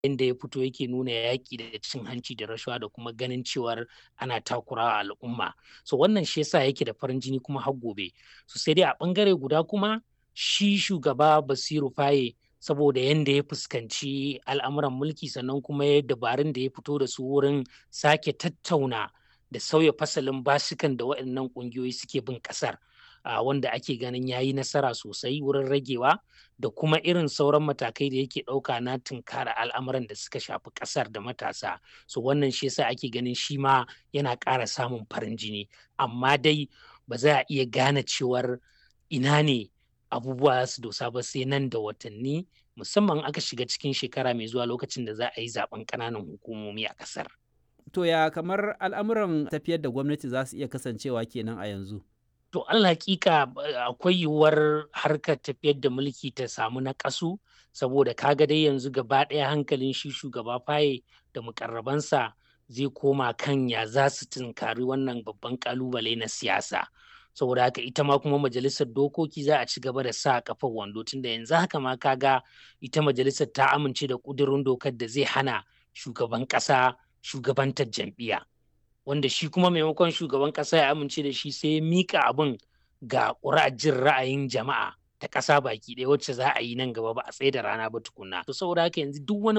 inda ya fito yake nuna yaƙi da cin hanci da rashawa da kuma ganin cewar ana takurawa al'umma so wannan shi yasa yake da farin jini kuma har gobe so sai dai a ɓangare guda kuma shi shugaba Basiru Faye saboda yanda ya fuskanci al'amuran mulki sannan kuma ya dabarun da ya fito da su wurin sake tattauna da sauya fasalin basukan da waɗannan ƙungiyoyi suke bin ƙasar uh, wanda ake ganin ya yi nasara sosai wurin ragewa da kuma irin sauran matakai da yake ɗauka na tunkara al'amuran da suka shafi ƙasar da matasa so wannan shi yasa ake ganin shi ma yana ƙara samun farin jini amma dai ba za a iya gane cewar ina ne abubuwa su dosa ba sai nan da watanni musamman aka shiga cikin shekara mai zuwa lokacin da za a yi zaben ƙananan hukumomi a ƙasar. To ya kamar al'amuran tafiyar da gwamnati za su iya kasancewa kenan a yanzu? To Allah hakika akwai yiwuwar harkar tafiyar da mulki ta samu na ƙasu saboda kaga dai yanzu gaba ɗaya hankalin shi shugaba faye da mukarrabansa zai koma kan ya za su tunkari wannan babban ƙalubale na siyasa. saboda haka ita ma kuma majalisar dokoki za a ci gaba da sa kafar wando tunda yanzu haka ma kaga ita majalisar ta amince da ƙudurin dokar da zai hana shugaban ƙasa shugabantar jam'iyya wanda shi kuma maimakon shugaban ƙasa ya amince da shi sai ya mika abin ga ƙuri'ar jin ra'ayin jama'a ta ƙasa baki ɗaya wacce za a yi nan gaba ba a tsaye da rana ba tukunna to saboda haka yanzu duk wani